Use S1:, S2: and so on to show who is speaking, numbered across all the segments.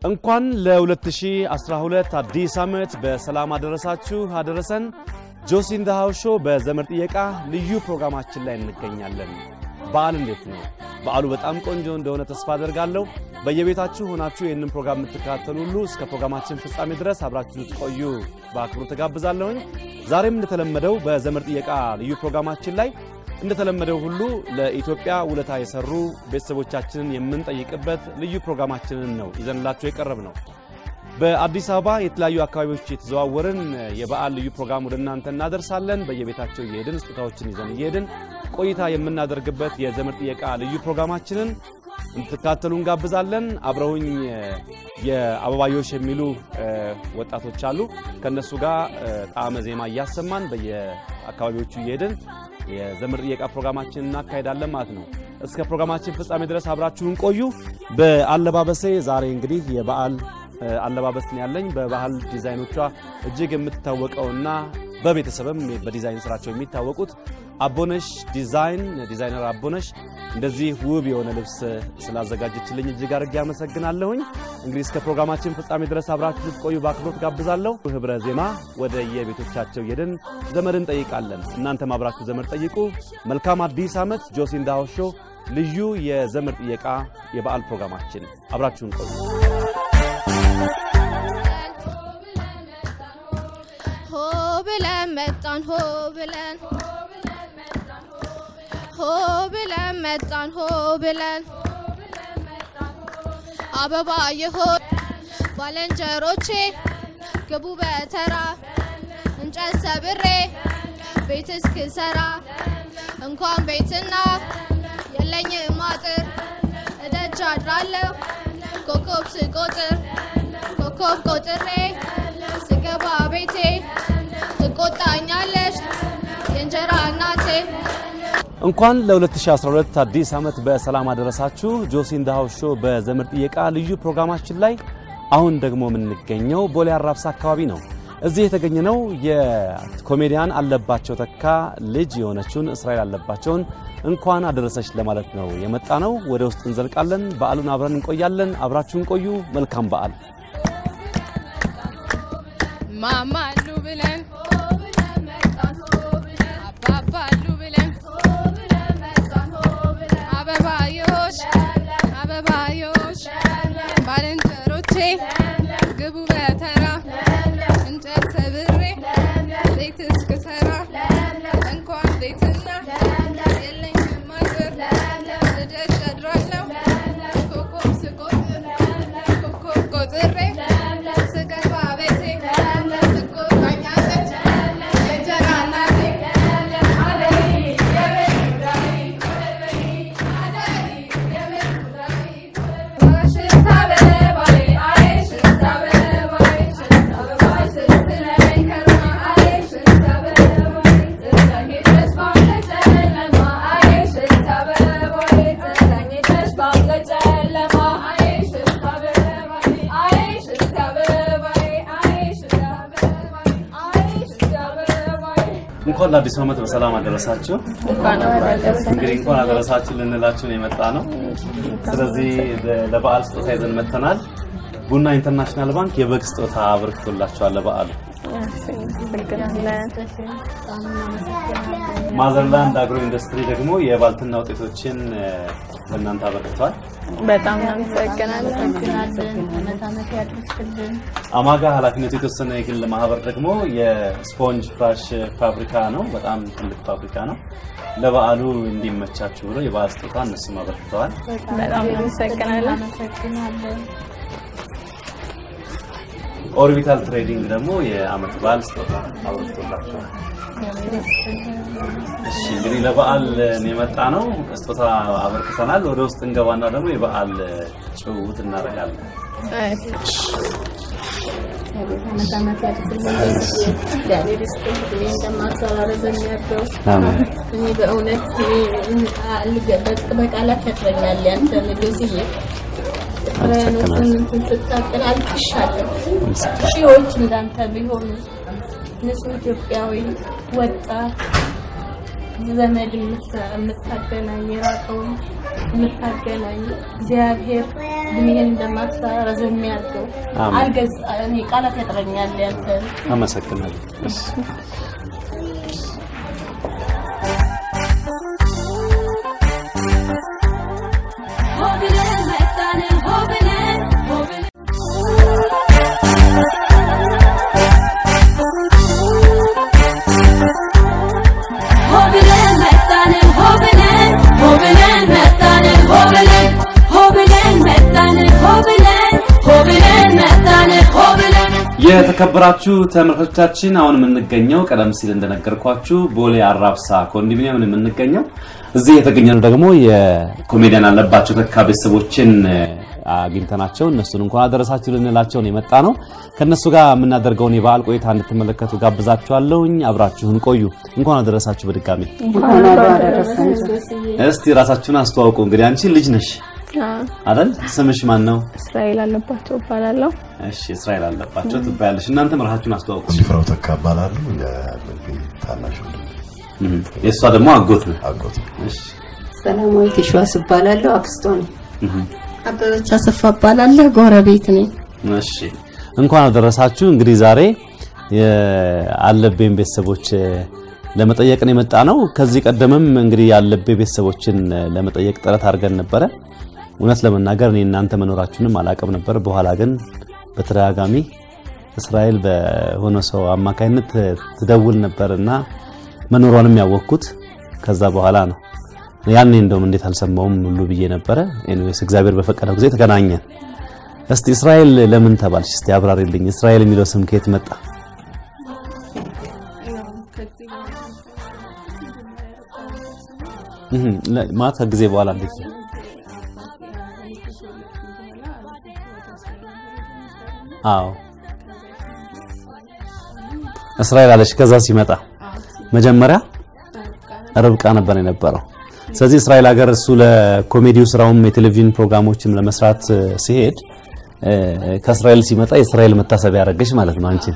S1: እንኳን ለ2012 አዲስ ዓመት በሰላም አደረሳችሁ አደረሰን። ጆሲ ኢን ዘ ሃውስ ሾው በዘመድ ጥየቃ ልዩ ፕሮግራማችን ላይ እንገኛለን። በዓል እንዴት ነው? በዓሉ በጣም ቆንጆ እንደሆነ ተስፋ አደርጋለሁ። በየቤታችሁ ሆናችሁ ይህንን ፕሮግራም የምትከታተሉ ሁሉ እስከ ፕሮግራማችን ፍጻሜ ድረስ አብራችሁ ትቆዩ በአክብሮት ተጋብዛለሁኝ። ዛሬም እንደተለመደው በዘመድ ጥየቃ ልዩ ፕሮግራማችን ላይ እንደተለመደው ሁሉ ለኢትዮጵያ ውለታ የሰሩ ቤተሰቦቻችንን የምንጠይቅበት ልዩ ፕሮግራማችንን ነው ይዘንላቸው የቀረብ ነው። በአዲስ አበባ የተለያዩ አካባቢዎች የተዘዋወርን የበዓል ልዩ ፕሮግራም ወደ እናንተ እናደርሳለን። በየቤታቸው እየሄድን ስጦታዎችን ይዘን እየሄድን ቆይታ የምናደርግበት የዘመድ ጥየቃ ልዩ ፕሮግራማችንን እንድትካተሉ እንጋብዛለን። አብረውኝ የአበባዮሽ የሚሉ ወጣቶች አሉ። ከእነሱ ጋር ጣዕመ ዜማ እያሰማን በየአካባቢዎቹ እየሄድን የዘመድ ጥየቃ ፕሮግራማችን እናካሄዳለን ማለት ነው። እስከ ፕሮግራማችን ፍጻሜ ድረስ አብራችሁን ቆዩ። በአለባበሴ ዛሬ እንግዲህ የበዓል አለባበስ ነው ያለኝ። በባህል ዲዛይኖቿ እጅግ የምትታወቀውና በቤተሰብም በዲዛይን ስራቸው የሚታወቁት አቦነሽ ዲዛይን ዲዛይነር አቦነሽ እንደዚህ ውብ የሆነ ልብስ ስላዘጋጀችልኝ እጅግ አድርጌ አመሰግናለሁኝ። እንግዲህ እስከ ፕሮግራማችን ፍጻሜ ድረስ አብራችሁ ልትቆዩ በአክብሮት ጋብዛለሁ። ህብረ ዜማ ወደ የቤቶቻቸው ሄደን ዘመድ እንጠይቃለን። እናንተም አብራችሁ ዘመድ ጠይቁ። መልካም አዲስ ዓመት። ጆሲ ኢን ዘ ሃውስ ሾው ልዩ የዘመድ ጥየቃ የበዓል ፕሮግራማችን አብራችሁን ቆዩ።
S2: ሆ ብለን መጣን ሆ ብለን ሆ ብለን መጣን ሆ ብለን አበባ የሆን ባለንጀሮቼ ግቡ በተራ እንጨት ሰብሬ ቤት እስክሰራ እንኳን ቤትና የለኝም አጥር እደጅ አድራለሁ ኮከብ ስቆጥር ኮከብ ቆጥሬ ስገባ ቤቴ ትቆጣኛለች የእንጀራ እናቴ።
S1: እንኳን ለ2012 አዲስ ዓመት በሰላም አደረሳችሁ። ጆሲ ኢን ዘ ሃውስ ሾው በዘመድ ጥየቃ ልዩ ፕሮግራማችን ላይ አሁን ደግሞ የምንገኘው ቦሌ አራብሳ አካባቢ ነው። እዚህ የተገኘነው የኮሜዲያን አለባቸው ተካ ልጅ የሆነችውን እስራኤል አለባቸውን እንኳን አደረሰች ለማለት ነው የመጣ ነው። ወደ ውስጥ እንዘልቃለን። በዓሉን አብረን እንቆያለን። አብራችሁን ቆዩ። መልካም በዓል።
S2: ማማሉ ብለን አባባሉ ብለን አበባዮሽ አበባዮሽ ባልንጀሮቼ ግቡ በተራ እንጨት ሰብሬ ቤት እስክሰራ እንኳን ቤትና የለኝም አጥር ልደት አድራለሁ ኮከብ ስቆጥር ኮከብ ቆጥሬ ስገባ ቤቴ ትቆጣኛለች የእንጀራ እናቴ
S1: እንኳን ለአዲሱ ዓመት በሰላም አደረሳችሁ። እንግዲህ እንኳን አደረሳችሁ ልንላችሁ ነው የመጣ ነው። ስለዚህ ለበዓል ስጦታ ይዘን መጥተናል። ቡና ኢንተርናሽናል ባንክ የበግ ስጦታ አበርክቶላችኋል ለበዓሉ። ማዘርላንድ አግሮ ኢንዱስትሪ ደግሞ የባልትና ውጤቶችን ለእናንተ አበርክቷል።
S3: በጣም እናመሰግናለን።
S1: አማጋ ኃላፊነቱ የተወሰነ የግል ማህበር ደግሞ የስፖንጅ ፍራሽ ፋብሪካ ነው። በጣም ትልቅ ፋብሪካ ነው። ለበዓሉ እንዲመቻችሁ ብሎ የበዓል ስጦታ እነሱም አበርክተዋል።
S3: በጣም እናመሰግናለን።
S1: ኦርቢታል ትሬዲንግ ደግሞ የአመት በዓል ስጦታ አበርክቶላችኋል። እሺ እንግዲህ ለበዓል የመጣ ነው። ስጦታ አበርክተናል። ወደ ውስጥ እንገባና ደግሞ የበዓል ጭውውት እናደርጋለን።
S4: እኔ በእውነት በቃላት ያጥረኛል ያንተ ንጉስዬ ፍቅርህን ስታቅል አልቅሻለሁ። ሺዎች እንዳንተ ቢሆኑ ንጹህ ኢትዮጵያዊ ወጣት ዘመድ የምታገናኝ የራቀውን የምታገናኝ እግዚአብሔር እድሜህን እንደማታረዘም የሚያድርገው
S1: አሜን።
S4: አልገዝ እኔ ቃላት ያጥረኛል ያንተ
S1: አመሰግናለሁ። እሺ። የተከበራችሁ ተመልካቾቻችን አሁን የምንገኘው ቀደም ሲል እንደነገርኳችሁ ቦሌ አራብሳ ኮንዶሚኒየም ነው የምንገኘው። እዚህ የተገኘነው ደግሞ የኮሜዲያን አለባቸው ተካ ቤተሰቦችን እ፣ አግኝተናቸው እነሱን እንኳን አደረሳችሁ ልንላቸው ነው የመጣ ነው። ከእነሱ ጋር የምናደርገውን የበዓል ቆይታ እንድትመለከቱ ጋብዛችኋለሁኝ። አብራችሁን ቆዩ። እንኳን አደረሳችሁ በድጋሚ። እስቲ ራሳችሁን አስተዋውቁ። እንግዲህ አንቺ ልጅ ነሽ አይደል? ስምሽ ማን ነው?
S3: እስራኤል አለባቸው እባላለሁ።
S1: እሺ እስራኤል አለባቸው ትባያለሽ። እናንተም ራሳችሁን አስተዋውቁ።
S5: ሲፍራው ተካ እባላለሁ። የልቤ ታናሽ ወንድም
S1: እህ፣ የእሷ ደግሞ አጎት ነው።
S5: አጎት ነው።
S1: እሺ
S6: ሰላማዊት የሸዋስ እባላለሁ። አክስቷ ነኝ።
S4: አበበች አሰፋ እባላለሁ ጎረቤት ነኝ
S1: እሺ እንኳን አደረሳችሁ። እንግዲህ ዛሬ የአለቤን ቤተሰቦች እ፣ ለመጠየቅ ነው የመጣ ነው። ከዚህ ቀደምም እንግዲህ የአለቤ ቤተሰቦችን እ፣ ለመጠየቅ ጥረት አድርገን ነበረ። እውነት ለመናገር እኔ እናንተ መኖራችሁንም አላውቅም ነበር። በኋላ ግን በተደጋጋሚ እስራኤል በሆነ ሰው አማካይነት እ፣ ትደውል ነበርና መኖሯንም ያወቅኩት ከዛ በኋላ ነው። ያኔ እንደውም እንዴት አልሰማውም ሁሉ ብዬ ነበረ። ኤኒዌይስ እግዚአብሔር በፈቀደው ጊዜ ተገናኘን። እስቲ እስራኤል ለምን ተባልሽ? እስቲ አብራሪልኝ። እስራኤል የሚለው ስም ከየት መጣ? እህ ለ- ማለት ከጊዜ በኋላ እንዴት ነው? አዎ እስራኤል አለች። ከዛ ሲመጣ መጀመሪያ ርብቃ ነበር የነበረው። ስለዚህ እስራኤል ሀገር እሱ ለኮሜዲው ስራውም የቴሌቪዥን ፕሮግራሞችም ለመስራት እ፣ ሲሄድ እ፣ ከእስራኤል ሲመጣ የእስራኤል መታሰቢያ ያደረገች ማለት ነው አንቺን።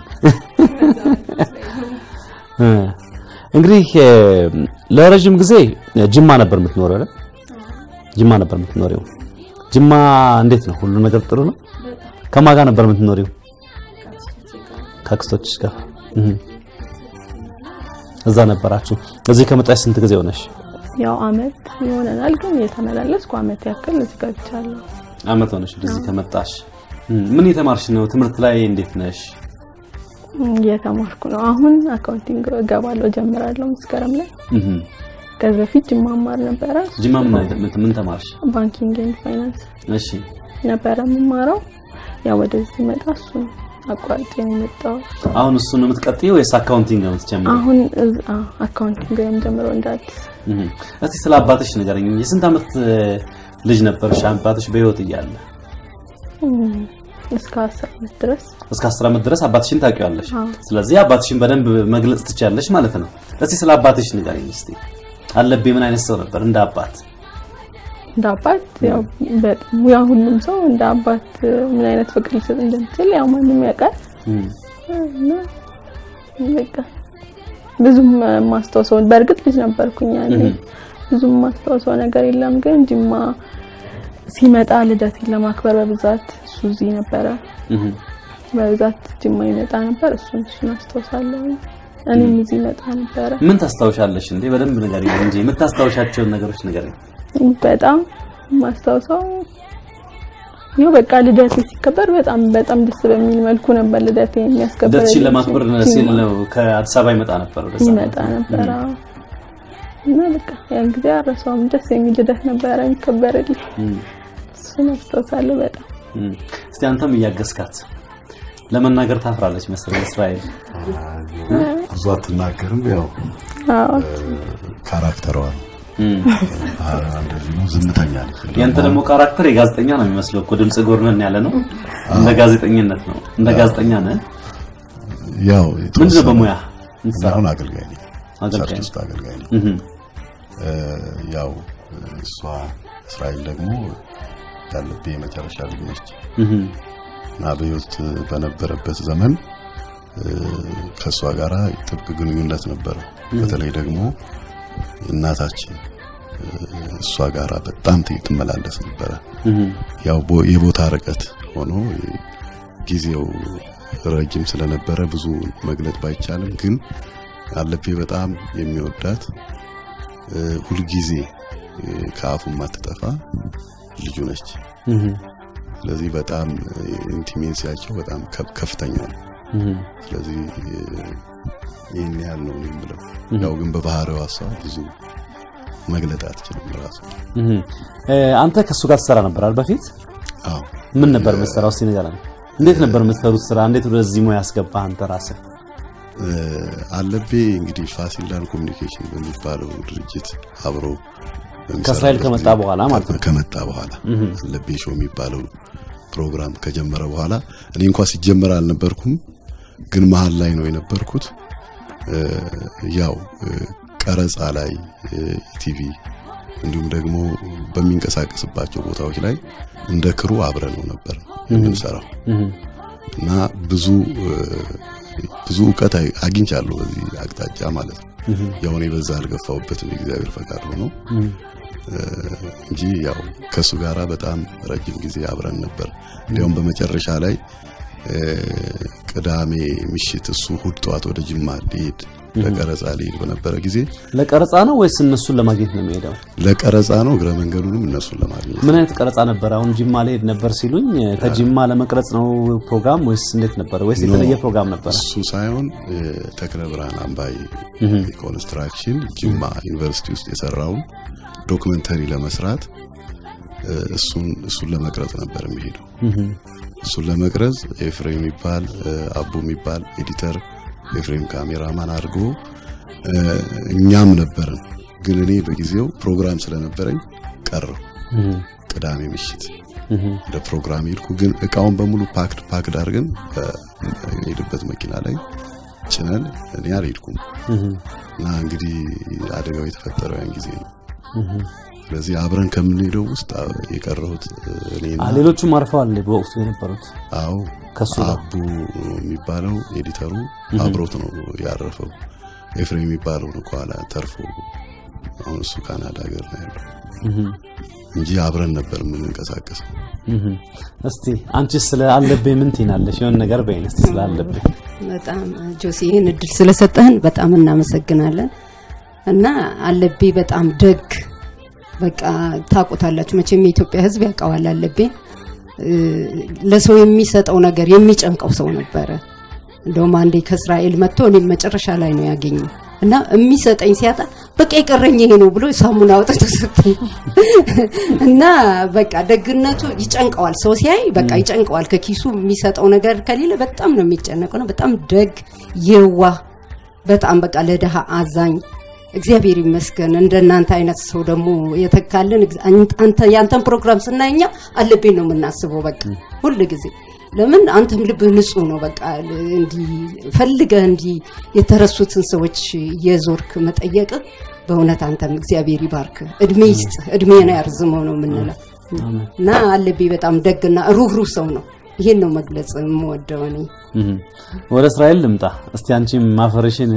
S1: እ፣ እንግዲህ እ፣ ለረጅም ጊዜ ጅማ ነበር የምትኖረው አይደል? ጅማ ነበር የምትኖሪው። ጅማ እንዴት ነው? ሁሉ ነገር ጥሩ ነው? ከማን ጋር ነበር የምትኖሪው? ከአክስቶችሽ ጋር እህ። እዛ ነበራችሁ። እዚህ ከመጣሽ ስንት ጊዜ ሆነሽ?
S3: ያው አመት ይሆነናል፣ ግን የተመላለስኩ አመት ያክል እዚህ ገብቻለሁ።
S1: አመት ሆነሽ ወደዚህ ከመጣሽ። እም፣ ምን የተማርሽ ነው? ትምህርት ላይ እንዴት ነሽ?
S3: እየተማርኩ ነው። አሁን አካውንቲንግ እገባለሁ ጀምራለሁ መስከረም ላይ።
S1: እህ
S3: ከዚህ በፊት ጅማ ማር ነበረ።
S1: ጅማ ምን አይነት ምን- ምን ተማርሽ?
S3: ባንኪንግ ኤንድ ፋይናንስ
S1: እሺ
S3: ነበረ የምማረው። ያው ወደዚህ መጣ እሱ አቋርጬ ነው የመጣው።
S1: አሁን እሱ ነው የምትቀጥዪ ወይስ አካውንቲንግ ነው የምትጀምሪው?
S3: አሁን እዝ- አ፣ አካውንቲንግ ነው የምጀምረው እንደ አዲስ።
S1: እህ እስቲ ስለ አባትሽ ንገረኝ። የስንት አመት እ፣ ልጅ ነበርሽ አባትሽ በህይወት እያለ?
S3: እም፣ እስከ አስር አመት ድረስ
S1: እስከ 10 አመት ድረስ አባትሽን ታውቂዋለሽ።
S3: አዎ።
S1: ስለዚህ አባትሽን በደንብ መግለጽ ትችያለሽ ማለት ነው። እስቲ ስለ አባትሽ ንገረኝ እስቲ። አለብኝ ምን አይነት ሰው ነበር እንደ አባት?
S3: እንደ አባት ያው በጣም ያው ሁሉም ሰው እንደ አባት ምን አይነት ፍቅር ሊሰጥ እንደሚችል ያው ማንም ያውቃል።
S1: እም፣
S3: እና በቃ ብዙም ማስታወሰው በእርግጥ ልጅ ነበርኩኝ ያኔ
S1: እህ
S3: ብዙም ማስታወሰው ነገር የለም። ግን ጅማ ሲመጣ ልደቴን ለማክበር በብዛት እሱ እዚህ ነበረ።
S1: እህ
S3: በብዛት ጅማ ይመጣ ነበር። እሱን እሱን አስታውሳለሁ። እኔም እዚህ መጣ ነበረ።
S1: ምን ታስታውሻለሽ እንዴ? በደንብ ንገሪኝ እንጂ የምታስታውሻቸውን ነገሮች ንገሪኝ።
S3: በጣም ማስታወሰው ይኸው በቃ ልደቴ ሲከበር በጣም በጣም ደስ በሚል መልኩ ነበር ልደቴ የሚያስከበር
S1: ልደትሽን ለማክበር ሲል ነው ከአዲስ አበባ ይመጣ ነበር ወደዛ።
S3: ይመጣ ነበር። አዎ። እና በቃ ያን ጊዜ አረሳውም። ደስ የሚል ልደት ነበረ የሚከበርልኝ።
S1: እም፣
S3: እሱን አስታውሳለሁ በጣም
S1: እም። እስቲ አንተም እያገዝካት ለመናገር ታፍራለች መሰለኝ እስራኤል።
S5: ብዙ አትናገርም። ያው
S3: አዎ
S5: ካራክተሯ ነው።
S1: እም።
S5: አ- እንደዚህ ነው። ዝምተኛ ነች።
S1: ያንተ ደግሞ ካራክተር የጋዜጠኛ ነው የሚመስለው እኮ ድምጽ ጎርነን ያለ ነው። እንደ ጋዜጠኝነት ነው። እንደ ጋዜጠኛ ነህ።
S5: ያው
S1: ምንድነው
S5: የተወሰነ-
S1: በሙያ
S5: እኔ አሁን አገልጋይ ነኝ።
S1: አገልጋይ
S5: ቸርች
S1: ነህ።
S5: ውስጥ አገልጋይ ነኝ።
S1: እህ
S5: እ፣ ያው እሷ እስራኤል ደግሞ ያለብኝ የመጨረሻ ልጅ ነች
S1: እህ
S5: እና በህይወት በነበረበት ዘመን እ፣ ከእሷ ጋራ ጥብቅ ግንኙነት ነበረ። በተለይ ደግሞ እናታችን እሷ ጋራ በጣም ት- ትመላለስ ነበረ። ያው ቦ- የቦታ ርቀት ሆኖ ጊዜው ረጅም ስለነበረ ብዙ መግለጽ ባይቻልም ግን አለቤ በጣም የሚወዳት እ፣ ሁልጊዜ እ፣ ከአፉ የማትጠፋ ልጁ ነች። ስለዚህ በጣም ኢንቲሜሲያቸው በጣም ከፍ- ከፍተኛ ነው። ስለዚህ እ፣ ይህን ያህል ነው እኔ የምለው። ያው ግን በባህሪዋ እሷ ብዙ መግለጥ አትችልም ራሱ።
S1: እ፣ አንተ ከእሱ ጋር ትሰራ ነበር አይደል በፊት?
S5: አዎ
S1: ምን ነበር የምትሰራው? እስቲ ንገረን። እንዴት ነበር የምትሰሩት ስራ? እንዴት ወደዚህ ሙያ ያስገባህ አንተ ራስህ?
S5: እ፣ አለቤ እንግዲህ ፋሲል ላንድ ኮሚኒኬሽን በሚባለው ድርጅት አብሮ በሚሰራበት
S1: ከእስራኤል ከመጣ
S5: ጊዜ-
S1: በኋላ ማለት ነው።
S5: ከመጣ በኋላ አለቤ ሾው የሚባለው ፕሮግራም ከጀመረ በኋላ እኔ እንኳ ሲጀመር አልነበርኩም፣ ግን መሀል ላይ ነው የነበርኩት። እ፣ ያው እ፣ ቀረጻ ላይ ቲቪ እንዲሁም ደግሞ በሚንቀሳቀስባቸው ቦታዎች ላይ እንደ ክሩ አብረን ነው ነበር የምንሰራው እና ብዙ እ፣ ብዙ እውቀት አይ- አግኝቻለሁ በዚህ አቅጣጫ ማለት ነው። ያው እኔ በዛ አልገፋውበትም የእግዚአብሔር ፈቃድ ሆኖ እ፣ እንጂ ያው ከሱ ጋራ በጣም ረጅም ጊዜ አብረን ነበር። እንዲያውም በመጨረሻ ላይ እ፣ ቅዳሜ ምሽት እሱ እሑድ ጠዋት ወደ ጅማ ሊሄድ ለቀረጻ ሊሄድ በነበረ ጊዜ
S1: ለቀረጻ ነው ወይስ እነሱን ለማግኘት ነው የሚሄደው?
S5: ለቀረጻ ነው እግረ መንገዱንም እነሱን ለማግኘት
S1: ምን አይነት ቀረጻ ነበር? አሁን ጂማ ልሄድ ነበር ሲሉኝ ከጂማ ለመቅረጽ ነው ፕሮግራም ወይስ እንዴት ነበር? ወይስ የተለየ
S5: ኖ፣
S1: ፕሮግራም ነበረ?
S5: እሱ ሳይሆን እ፣ ተክለ ብርሃን አምባይ ኮንስትራክሽን ጅማ ዩኒቨርሲቲ ውስጥ የሰራውን ዶክመንተሪ ለመስራት እ፣ እሱን እሱን ለመቅረጽ ነበር የሚሄደው። እሱን ለመቅረጽ ኤፍሬም የሚባል እ፣ አቡ የሚባል ኤዲተር ኤፍሬም ካሜራማን አድርጎ እ፣ እኛም ነበርን። ግን እኔ በጊዜው ፕሮግራም ስለነበረኝ ቀረው። ቅዳሜ ምሽት ወደ ፕሮግራም ሄድኩ። ግን እቃውን በሙሉ ፓክድ ፓክድ አድርገን በሄድበት መኪና ላይ ጭነን እኔ አልሄድኩም እና እንግዲህ አደጋው የተፈጠረው ያን ጊዜ ነው። ስለዚህ አብረን ከምንሄደው ውስጥ አ- የቀረሁት እኔና
S1: አ፣ ሌሎቹም አርፈዋል በወቅቱ የነበሩት
S5: አዎ
S1: ከሱ ጋር
S5: አቡ የሚባለው ኤዲተሩ አብሮት ነው ያረፈው። ኤፍሬም የሚባለው ነው ከኋላ ተርፎ አሁን እሱ ካናዳ ሀገር ነው ያለው እንጂ አብረን ነበር የምንንቀሳቀሰው።
S1: እህ። እስቲ አንቺስ ስለ አለብኝ ምን ትይናለሽ? የሆነ ነገር በይን እስቲ ስለ አለብኝ።
S6: በጣም ጆሲ ይህን እድል ስለሰጠህን በጣም እናመሰግናለን። እና አለቤ በጣም ደግ በቃ ታውቁታላችሁ መቼም የኢትዮጵያ ሕዝብ ያውቀዋል። አለቤ እ፣ ለሰው የሚሰጠው ነገር የሚጨንቀው ሰው ነበረ። እንደውም አንዴ ከእስራኤል መጥቶ እኔም መጨረሻ ላይ ነው ያገኘው እና የሚሰጠኝ ሲያጣ በቃ የቀረኝ ይሄ ነው ብሎ ሳሙና አውጥቶ ሰጠኝ እና በቃ ደግነቱ ይጨንቀዋል። ሰው ሲያይ በቃ ይጨንቀዋል። ከኪሱ የሚሰጠው ነገር ከሌለ በጣም ነው የሚጨነቀው ነው። በጣም ደግ የዋህ በጣም በቃ ለድሃ አዛኝ እግዚአብሔር ይመስገን። እንደናንተ አይነት ሰው ደግሞ የተካልን እግዚ- አንተ ያንተን ፕሮግራም ስናየኛ አለብኝ ነው የምናስበው። በቃ ሁል ጊዜ ለምን አንተም ልብህ ንጹህ ነው። በቃ እንዲህ ፈልገህ እንዲህ የተረሱትን ሰዎች የዞርክ መጠየቅ በእውነት አንተም እግዚአብሔር ይባርክ፣ እድሜ ይስጥ፣ እድሜን ያርዝመው ነው የምንለው እና አለብኝ በጣም ደግና ሩህሩህ ሰው ነው። ይሄን ነው መግለጽ የምወደው እኔ።
S1: እህ። ወደ እስራኤል ልምጣ እስቲ አንቺም ማፈርሽን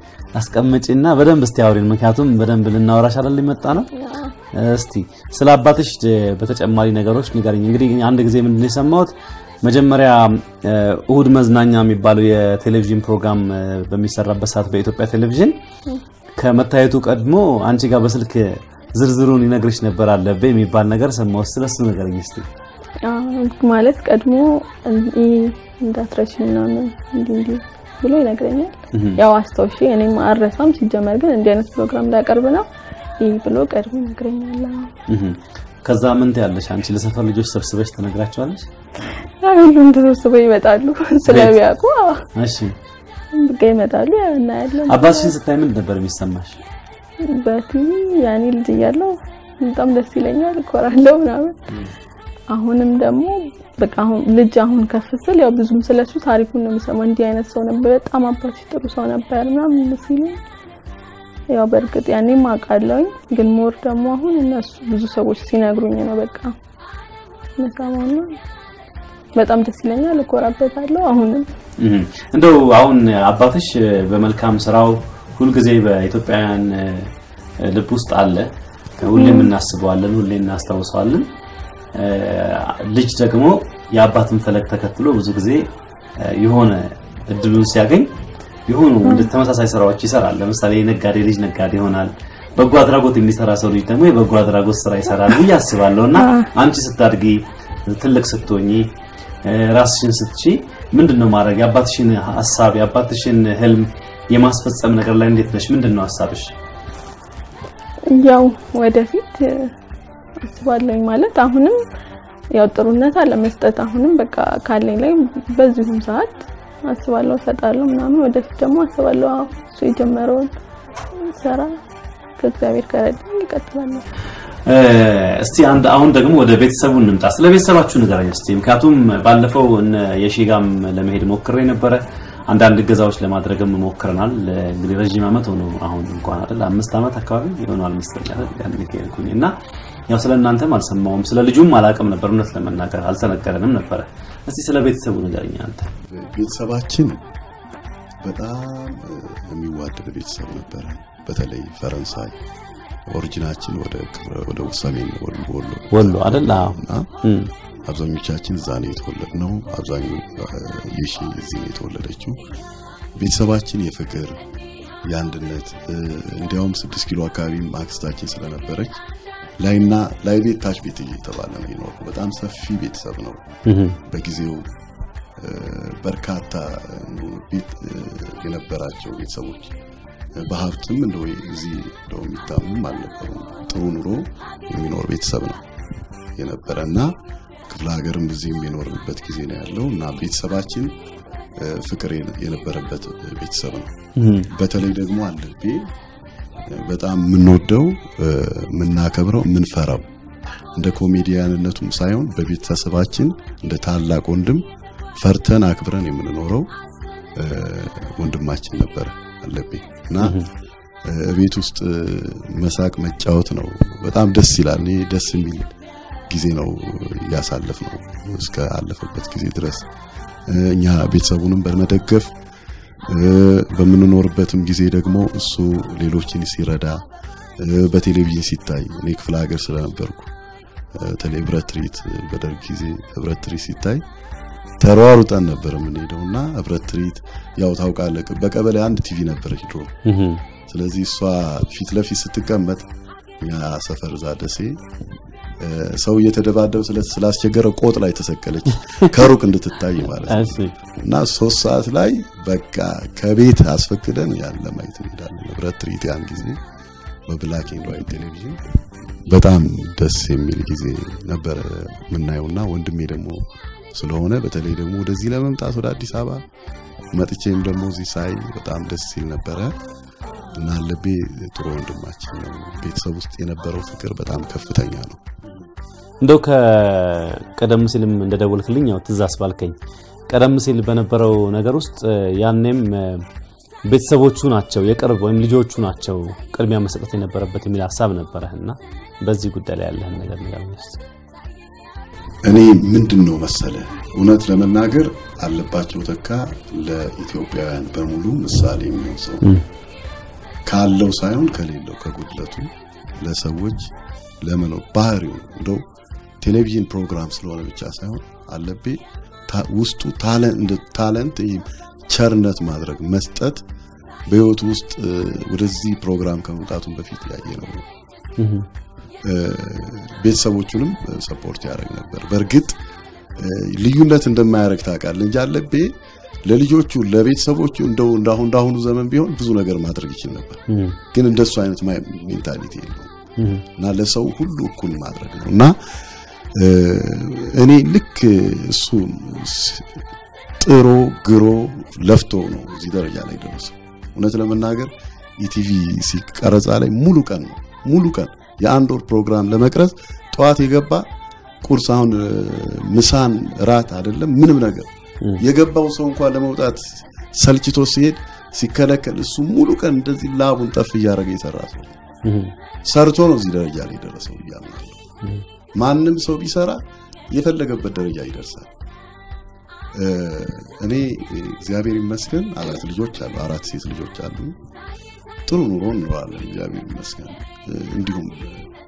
S1: አስቀምጪና በደንብ እስቲ አውሪን። ምክንያቱም በደንብ ልናወራሽ አይደል የመጣ ነው። እስቲ ስለ አባትሽ እ፣ በተጨማሪ ነገሮች ንገረኝ። እንግዲህ አንድ ጊዜ ምንድን ነው የሰማሁት መጀመሪያ እ፣ እሁድ መዝናኛ የሚባለው የቴሌቪዥን ፕሮግራም እ፣ በሚሰራበት ሰዓት በኢትዮጵያ ቴሌቪዥን ከመታየቱ ቀድሞ አንቺ ጋር በስልክ ዝርዝሩን ይነግርሽ ነበር አለብህ የሚባል ነገር ሰማሁ። ስለሱ ንገረኝ እስቲ።
S3: አዎ፣ ማለት ቀድሞ እንዲህ እንዳትረሺ ምናምን እንዲህ እንዲህ ብሎ ይነግረኛል። ያው አስታውሺ እኔም አልረሳም። ሲጀመር ግን እንዲህ አይነት ፕሮግራም ላቀርብ ነው ይህ ብሎ ቀድሞ ይነግረኛል። አዎ።
S1: እህ። ከዛ ምን ትያለሽ አንቺ? ለሰፈር ልጆች ሰብስበሽ ተነግራቸዋለሽ?
S3: ያው ሁሉም ተሰብስበው ይመጣሉ ስለሚያውቁ አዎ፣
S1: እሺ።
S3: በቃ ይመጣሉ። ያው እናያለን።
S1: አባትሽን ስታይ ምን ነበር የሚሰማሽ?
S3: በቲቪ ያኔ ልጅ እያለሁ በጣም ደስ ይለኛል፣ እኮራለሁ ምናምን። አሁንም ደግሞ በቃ አሁን ልጅ አሁን ከፍ ስል ያው ብዙም ስለሱ ታሪኩን ነው የምሰማው። እንዲህ አይነት ሰው ነበር፣ በጣም አባትሽ ጥሩ ሰው ነበር ምናምን ሲሉኝ ያው በእርግጥ ያኔም አውቃለሁኝ፣ ግን ሞር ደግሞ አሁን እነሱ ብዙ ሰዎች ሲነግሩኝ ነው በቃ መሰማውና በጣም ደስ ይለኛል፣ እኮራበታለሁ አሁንም
S1: እህ። እንደው አሁን አባትሽ በመልካም ስራው ሁልጊዜ በኢትዮጵያውያን እ፣ ልብ ውስጥ አለ። ሁሌም እናስበዋለን፣ ሁሌ እናስታውሰዋለን። እ፣ ልጅ ደግሞ የአባትን ፈለግ ተከትሎ ብዙ ጊዜ እ፣ የሆነ እድሉን ሲያገኝ የሆኑ እንደ ተመሳሳይ ስራዎች ይሰራል። ለምሳሌ የነጋዴ ልጅ ነጋዴ ይሆናል። በጎ አድራጎት የሚሰራ ሰው ልጅ ደግሞ የበጎ አድራጎት ስራ ይሰራል ብዬ አስባለሁ። እና አንቺ ስታድጊ ትልቅ ስትሆኚ እ፣ ራስሽን ስትቺ ምንድን ነው ማድረግ የአባትሽን ሀሳብ የአባትሽን ህልም የማስፈጸም ነገር ላይ እንዴት ነሽ? ምንድን ነው ሀሳብሽ?
S3: ያው ወደፊት እ፣ አስባለሁኝ ማለት አሁንም ያው ጥሩነት አለ መስጠት አሁንም በቃ ካለኝ ላይ በዚሁም ሰዓት አስባለሁ እሰጣለሁ ምናምን ወደፊት ደግሞ አስባለሁ አዎ እሱ የጀመረውን ስራ ከእግዚአብሔር ከረዳኝ ይቀጥላለሁ።
S1: እ፣ እስቲ አንድ አሁን ደግሞ ወደ ቤተሰቡ እንምጣ። ስለ ቤተሰባችሁ ንገረኝ እስቲ። ምክንያቱም ባለፈው እነ የሺጋም ለመሄድ ሞክሬ ነበረ። አንዳንድ እገዛዎች ለማድረግም ሞክረናል። እንግዲህ ረዥም ዓመት ሆኖ አሁን እንኳን አይደል አምስት ዓመት አካባቢ ይሆናል መሰለኝ አይደል ያን ከሄድኩኝ እና ያው ስለ እናንተም አልሰማውም ስለ ልጁም አላውቅም ነበር። እውነት ለመናገር አልተነገረንም ነበረ። እስቲ ስለ ቤተሰቡ ንገረኝ አንተ።
S5: ቤተሰባችን በጣም እ፣ የሚዋደድ ቤተሰብ ነበረ። በተለይ ፈረንሳይ ኦሪጂናችን ወደ ክፍለ- ወደ ሰሜን ወሎ ወሎ
S1: ወሎ አይደል? አዎ።
S5: እና
S1: እም፣
S5: አብዛኞቻችን እዛ ነው የተወለድነው። አብዛኛው የሺ እዚህ ነው የተወለደችው። ቤተሰባችን የፍቅር የአንድነት እ፣ እንዲያውም ስድስት ኪሎ አካባቢም አክስታችን ስለነበረች ላይና ላይ ቤት ታች ቤት እየተባለ ነው የኖረው። በጣም ሰፊ ቤተሰብ ነው።
S1: እም፣
S5: በጊዜው እ፣ በርካታ እ፣ ቤት እ፣ የነበራቸው ቤተሰቦች እ፣ በሀብትም እንደው እዚህ እንደው የሚታሙም አልነበሩም። ጥሩ ኑሮ የሚኖር ቤተሰብ ነው የነበረ እና ክፍለ ሀገርም እዚህም የኖርንበት ጊዜ ነው ያለው እና ቤተሰባችን እ፣ ፍቅር የነ- የነበረበት ቤተሰብ ነው።
S1: እም፣
S5: በተለይ ደግሞ አለቤ በጣም የምንወደው እ፣ የምናከብረው የምንፈራው እንደ ኮሜዲያንነቱም ሳይሆን በቤተሰባችን እንደ ታላቅ ወንድም ፈርተን አክብረን የምንኖረው እ፣ ወንድማችን ነበረ አለቤ እና እ፣ ቤት ውስጥ እ፣ መሳቅ መጫወት ነው። በጣም ደስ ይላል። እኔ ደስ የሚል ጊዜ ነው እያሳለፍ ነው እስከ አለፈበት ጊዜ ድረስ እ፣ እኛ ቤተሰቡንም በመደገፍ እ፣ በምንኖርበትም ጊዜ ደግሞ እሱ ሌሎችን ሲረዳ እ፣ በቴሌቪዥን ሲታይ እኔ ክፍለ ሀገር ስለነበርኩ እ፣ በተለይ ህብረት ትርኢት በደርግ ጊዜ ህብረት ትርኢት ሲታይ ተሯሩጠን ነበር የምንሄደው እና ህብረት ትርኢት ያው ታውቃለህ በቀበሌ አንድ ቲቪ ነበረች ድሮ
S1: እም፣
S5: ስለዚህ እሷ ፊት ለፊት ስትቀመጥ እኛ ሰፈር እዛ ደሴ እ፣ ሰው እየተደባደብ ስለ- ስላስቸገረ ቆጥ ላይ ተሰቀለች ከሩቅ እንድትታይ ማለት ነው
S1: እሺ፣
S5: እና ሶስት ሰዓት ላይ በቃ ከቤት አስፈቅደን ያን ለማየት እንሄዳለን። ህብረት ትርኢት ያን ጊዜ በብላክ ኤንድ ዋይት ቴሌቪዥን በጣም ደስ የሚል ጊዜ ነበረ የምናየውና ወንድሜ ደግሞ ስለሆነ በተለይ ደግሞ ወደዚህ ለመምጣት ወደ አዲስ አበባ መጥቼም ደግሞ እዚህ ሳይ በጣም ደስ ሲል ነበረ እና አለቤ ጥሩ ወንድማችን ነው። ቤተሰብ ውስጥ የነበረው ፍቅር በጣም ከፍተኛ ነው።
S1: እንደው ከቀደም ሲልም እንደደወልክልኝ ያው ትዝ አስባልከኝ። ቀደም ሲል በነበረው ነገር ውስጥ እ፣ ያኔም እ፣ ቤተሰቦቹ ናቸው የቅርብ ወይም ልጆቹ ናቸው ቅድሚያ መሰጠት የነበረበት የሚል ሀሳብ ነበረህ እና በዚህ ጉዳይ ላይ ያለህን ነገር ንገረኝ እስኪ።
S5: እኔ ምንድን ነው መሰለ እውነት ለመናገር አለባቸው ተካ ለኢትዮጵያውያን በሙሉ ምሳሌ የሚሆን ሰው ነው። ካለው ሳይሆን ከሌለው ከጉድለቱ ለሰዎች ለመኖር ባህሪው ነው። እንደው ቴሌቪዥን ፕሮግራም ስለሆነ ብቻ ሳይሆን አለቤ ታ- ውስጡ ታለ- እንደ ታለንት ይሄ ቸርነት ማድረግ መስጠት በህይወቱ ውስጥ እ፣ ወደዚህ ፕሮግራም ከመምጣቱን በፊት ያየ ነው ነው
S1: እም፣
S5: እ፣ ቤተሰቦቹንም ሰፖርት ያደርግ ነበር። በእርግጥ እ፣ ልዩነት እንደማያደርግ ታውቃለህ እንጂ አለቤ ለልጆቹ ለቤተሰቦቹ እንደው እንዳሁን እንዳሁኑ ዘመን ቢሆን ብዙ ነገር ማድረግ ይችል ነበር።
S1: እም፣
S5: ግን እንደሱ አይነት ማ- ሜንታሊቲ የለውም
S1: እም፣
S5: እና ለሰው ሁሉ እኩል ማድረግ ነው እና እ፣ እኔ ልክ እሱ ስ- ጥሮ ግሮ ለፍቶ ነው እዚህ ደረጃ ላይ ደረሰው። እውነት ለመናገር ኢቲቪ ሲቀረጻ ላይ ሙሉ ቀን ነው ሙሉ ቀን የአንድ ወር ፕሮግራም ለመቅረጽ ጠዋት የገባ ቁርስ አሁን እ፣ ምሳን ራት አይደለም ምንም ነገር
S1: እም።
S5: የገባው ሰው እንኳን ለመውጣት ሰልችቶ ሲሄድ ሲከለከል እሱ ሙሉ ቀን እንደዚህ ላቡን ጠፍ እያደረገ የሰራ ሰው ነው።
S1: እም፣
S5: ሰርቶ ነው እዚህ ደረጃ ላይ የደረሰው እያምናለሁ። ማንም ሰው ቢሰራ የፈለገበት ደረጃ ይደርሳል። እ፣ እኔ እግዚአብሔር ይመስገን አራት ልጆች አሉ፣ አራት ሴት ልጆች አሉ። ጥሩ ኑሮ እንኖራለን፣ እግዚአብሔር ይመስገን። እ፣ እንዲሁም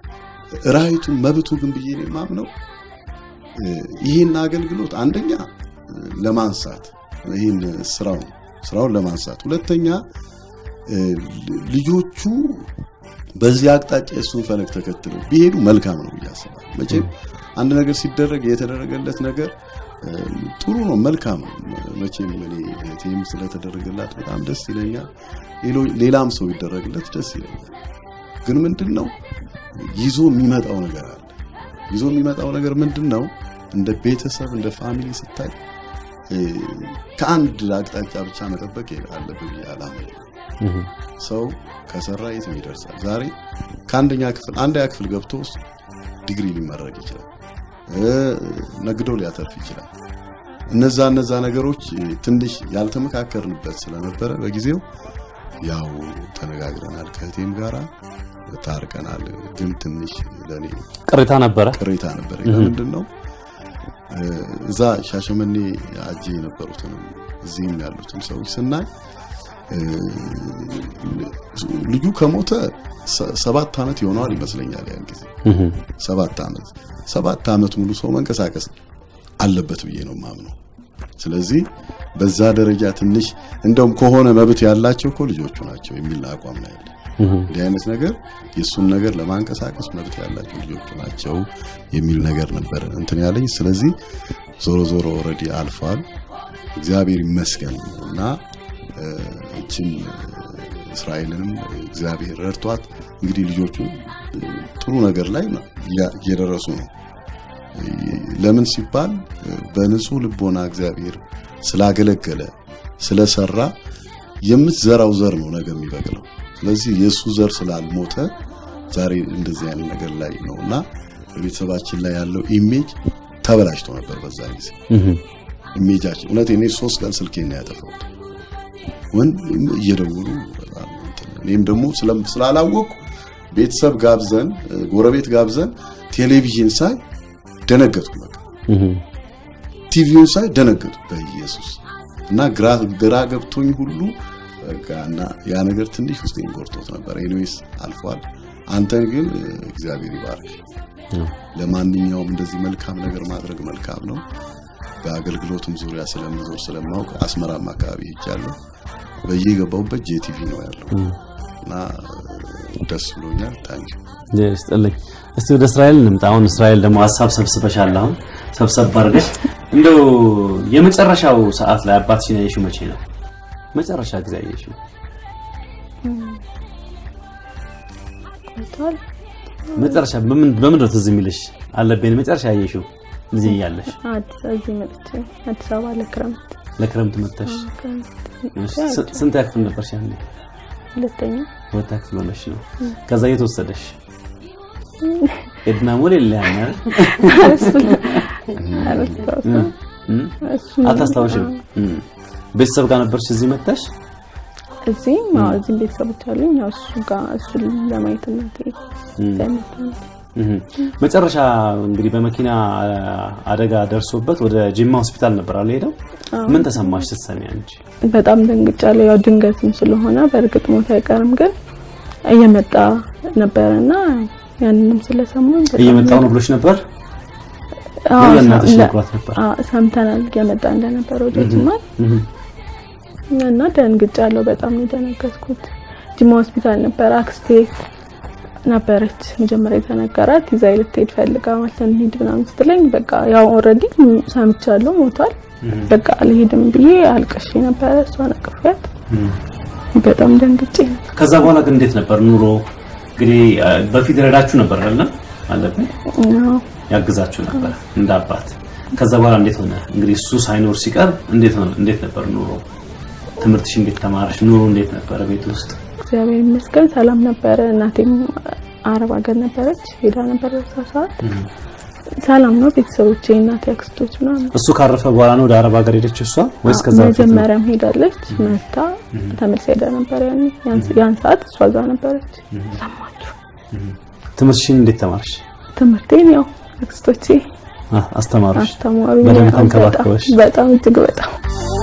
S5: ራይቱ መብቱ ግን ብዬ ነው የማምነው እ፣ ይህን አገልግሎት አንደኛ እ፣ ለማንሳት ይህን ስራውን ስራውን ለማንሳት ሁለተኛ እ፣ ል- ልጆቹ በዚህ አቅጣጫ የእሱን ፈለግ ተከትለው ቢሄዱ መልካም ነው ብዬ አስባለሁ። መቼም አንድ ነገር ሲደረግ የተደረገለት ነገር እ፣ ጥሩ ነው፣ መልካም ነው። መቼም እኔ እህቴም ስለተደረገላት በጣም ደስ ይለኛል። ሌሎ- ሌላም ሰው ይደረግለት ደስ ይለኛል። ግን ምንድን ነው ይዞ የሚመጣው ነገር አለ። ይዞ የሚመጣው ነገር ምንድን ነው? እንደ ቤተሰብ እንደ ፋሚሊ ስታይ እ፣ ከአንድ አቅጣጫ ብቻ መጠበቅ አለብህ ብዬ አላምንም። ሰው ከሰራ የትም ይደርሳል። ዛሬ ከአንደኛ ክፍል አንደኛ ክፍል ገብቶ ዲግሪ ሊመረቅ ይችላል፣ እ፣ ነግዶ ሊያተርፍ ይችላል። እነዛ እነዛ ነገሮች እ፣ ትንሽ ያልተመካከርንበት ስለነበረ በጊዜው ያው ተነጋግረናል፣ ከእህቴም ጋራ ታርቀናል። ግን ትንሽ ለኔ
S1: ቅሬታ ነበረ።
S5: ቅሬታ ነበር። ምንድን ነው እ፣ እዛ ሻሸመኔ አጄ የነበሩትንም እዚህም ያሉትን ሰዎች ስናይ እ፣ ልጁ ከሞተ ሰ- ሰባት ዓመት ይሆነዋል ይመስለኛል። ያን ጊዜ ሰባት ዓመት ሰባት ዓመት ሙሉ ሰው መንቀሳቀስ አለበት ብዬ ነው ማምነው። ስለዚህ በዛ ደረጃ ትንሽ እንደውም ከሆነ መብት ያላቸው እኮ ልጆቹ ናቸው የሚል አቋም ነው ያለ። እንዲህ አይነት ነገር የእሱን ነገር ለማንቀሳቀስ መብት ያላቸው ልጆቹ ናቸው የሚል ነገር ነበር እንትን ያለኝ። ስለዚህ ዞሮ ዞሮ ኦልሬዲ አልፏል፣ እግዚአብሔር ይመስገን እና እ፣ እችን እስራኤልንም እግዚአብሔር ረድቷት እንግዲህ ልጆቹ እ፣ ጥሩ ነገር ላይ ነው እያ- እየደረሱ ነው። ለምን ሲባል እ፣ በንጹህ ልቦና እግዚአብሔር ስላገለገለ ስለሰራ የምትዘራው ዘር ነው ነገ የሚበቅለው። ስለዚህ የእሱ ዘር ስላልሞተ ዛሬ እንደዚህ አይነት ነገር ላይ ነውና በቤተሰባችን ላይ ያለው ኢሜጅ ተበላሽቶ ነበር። በዛ ጊዜ ኢሜጃችን እውነት እኔ ሶስት ቀን ስልኬን ነው ያጠፋሁት። ወንድ እየደወሉ በጣም እንትን ነው። እኔም ደግሞ ስለም- ስላላወቅኩ ቤተሰብ ጋብዘን እ፣ ጎረቤት ጋብዘን ቴሌቪዥን ሳይ ደነገጥኩ። በቃ ቲቪውን ሳይ ደነገጡ በኢየሱስ እና ግራ ግራ ገብቶኝ ሁሉ በቃ እና ያ ነገር ትንሽ ውስጤን ጎርቶት ነበር። ኤኒዌይስ አልፏል። አንተን ግን እ፣ እግዚአብሔር ይባርክ። ለማንኛውም እንደዚህ መልካም ነገር ማድረግ መልካም ነው። በአገልግሎትም ዙሪያ ስለምዞር ስለማውቅ አስመራም አካባቢ ሄጃለሁ። በየገባሁበት ጄቲቪ ነው ያለው እና እ፣ ደስ ብሎኛል። ታንኪ
S1: ይስጥልኝ። እስቲ ወደ እስራኤል እንምጣ። አሁን እስራኤል ደግሞ ሀሳብ ሰብስበሻል። አሁን ሰብሰብ አድርገሽ እንደው የመጨረሻው ሰዓት ላይ አባትሽን ያየሽው መቼ ነው? መጨረሻ ጊዜ ያየሽው
S3: ቆይቷል።
S1: መጨረሻ በምን በምን ነው ትዝ የሚልሽ? አለብኝ መጨረሻ ያየሽው ልጅ እያለሽ
S3: አዲስ እዚህ መጥቼ አዲስ አበባ ለክረምት
S1: ለክረምት መጥተሽ
S3: ክረምት
S1: እሺ፣ ስ- ስንት ያክፍል ነበርሽ ያኔ?
S3: ሁለተኛ
S1: ሁለት ያክፍል ሆነሽ ነው። ከዛ የት ወሰደሽ? ኤድና ሞል የለም አይደል?
S3: አረስታውስም
S1: እም? አታስታውሽም? እም። ቤተሰብ ጋር ነበርሽ እዚህ መጥተሽ?
S3: እዚህም አዎ እዚህም ቤተሰቦች አሉኝ። ያው እሱ ጋር እሱን ለማየት እናቴ ለመታ ነው።
S1: እም። መጨረሻ እንግዲህ በመኪና አደጋ ደርሶበት ወደ ጅማ ሆስፒታል ነበር አለ ሄደው። ምን ተሰማሽ ስትሰሚ አንቺ?
S3: በጣም ደንግጫለሁ። ያው ድንገትም ስለሆነ በእርግጥ ሞት አይቀርም፣ ግን እየመጣ ነበረና ያንንም ስለሰማን በጣም
S1: እየመጣው ነው ብሎሽ ነበር?
S3: አዎ፣
S1: ወይ ለእናትሽ
S3: ለ-
S1: ነግሯት ነበር?
S3: አዎ፣ ሰምተናል እየመጣ እንደነበረ ወደ ጅማ
S1: እም።
S3: እና ደንግጫለሁ። በጣም ነው የደነገጥኩት። ጅማ ሆስፒታል ነበር አክስቴ ነበረች መጀመሪያ የተነገራት ይዛ ልትሄድ ፈልጋ ማለት ነው እንሂድ ምናምን ስትለኝ በቃ ያው ኦልሬዲ ሰምቻለሁ ሞቷል። በቃ አልሄድም ብዬ አልቅሼ ነበረ እሷን አቅፌያት በጣም ደንግጬ ነበር።
S1: ከዛ በኋላ ግን እንዴት ነበር ኑሮ? እንግዲህ አ፣ በፊት ረዳችሁ ነበር አይደለም? አለብን
S3: አዎ።
S1: ያግዛችሁ ነበር እንደ አባት። ከዛ በኋላ እንዴት ሆነ? እንግዲህ እሱ ሳይኖር ሲቀር እንዴት ሆነ? እንዴት ነበር ኑሮ? ትምህርትሽ እንዴት ተማርሽ? ኑሮ እንዴት ነበረ ቤት ውስጥ?
S3: እግዚአብሔር ይመስገን ሰላም ነበረ። እናቴም አረብ ሀገር ነበረች ሄዳ ነበር በዛ ሰዓት ሰላም ነው። ቤተሰቦቼ እናቴ፣ አክስቶች ምናምን
S1: እሱ ካረፈ በኋላ ነው ወደ አረብ ሀገር ሄደችው እሷ ወይስ ከዛ በፊት ነው?
S3: መጀመሪያም ሄዳለች መታ ተመልሳ ሄዳ ነበር። ያኔ ያን- ያን ሰዓት እሷ ጋር ነበረች። ሰማችሁ
S1: ትምህርትሽን እንዴት ተማርሽ?
S3: ትምህርቴን ያው አክስቶቼ
S1: አ- አስተማሩሽ?
S3: አስተማሪ
S1: በደንብ ተንከባከበሽ?
S3: በጣም እጅግ በጣም